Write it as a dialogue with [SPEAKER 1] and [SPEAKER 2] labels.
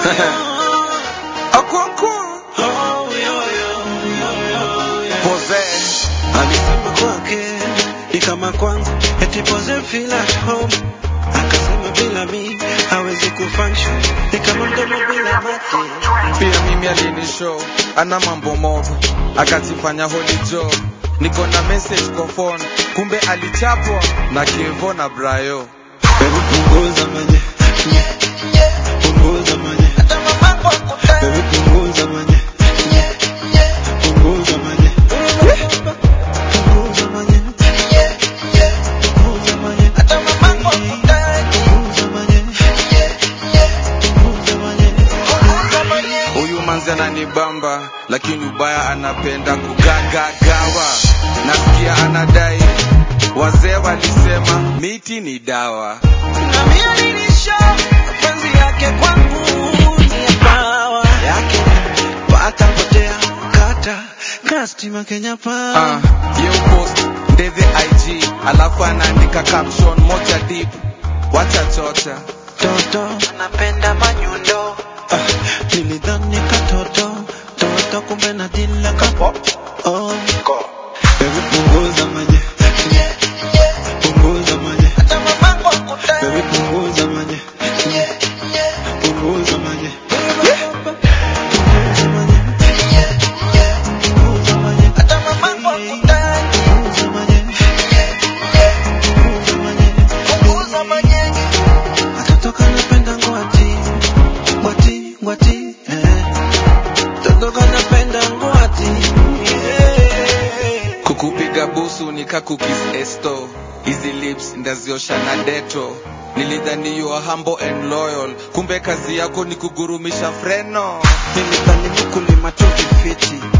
[SPEAKER 1] Okonkwo. Pose.
[SPEAKER 2] alisema kwake ni kama kwanza eti pose feel at home akasema bila mi hawezi kufunction ni kama mdomo bila mate
[SPEAKER 1] Pia mimi alinishow ana mambo mob, akajifanya holy joe. Niko na message kwa phone, kumbe alichapwa na Kevo na Brayo.
[SPEAKER 2] Baby punguza manye punguza manye Baby punguza manye punguza manye punguza manye punguza manye punguza manye punguza manye
[SPEAKER 1] Huyu manzi ananibamba, lakini ubaya anapenda kugagagawa. Nasikia anadai wazee walisema miti ni dawa.
[SPEAKER 2] na mimi alinisha mapenzi yake kwangu ni ya pawa yake patapotea kata kastima Kenya pa
[SPEAKER 1] Ah, ye post ndeve IG, alafu anaandika caption moja deep, wacha chocha.
[SPEAKER 2] toto anapenda manyundo ah, nilidhani katoto toto kumbe na dila kapo oh. Baby punguza manye punguza manye Baby punguza manye punguza manye punguza manye punguza manye punguza manye punguza manye Katoto kanapenda ngwati ngwati ngwati eh. Katoto kanapenda ngwati yeah.
[SPEAKER 1] Kukupiga busu ni kakukis esto, hizi lips ndaziosha na deto. Nilidhani you are humble and loyal, kumbe kazi yako ni kugurumisha freno.
[SPEAKER 2] Nilidhani mkulima tu kifiti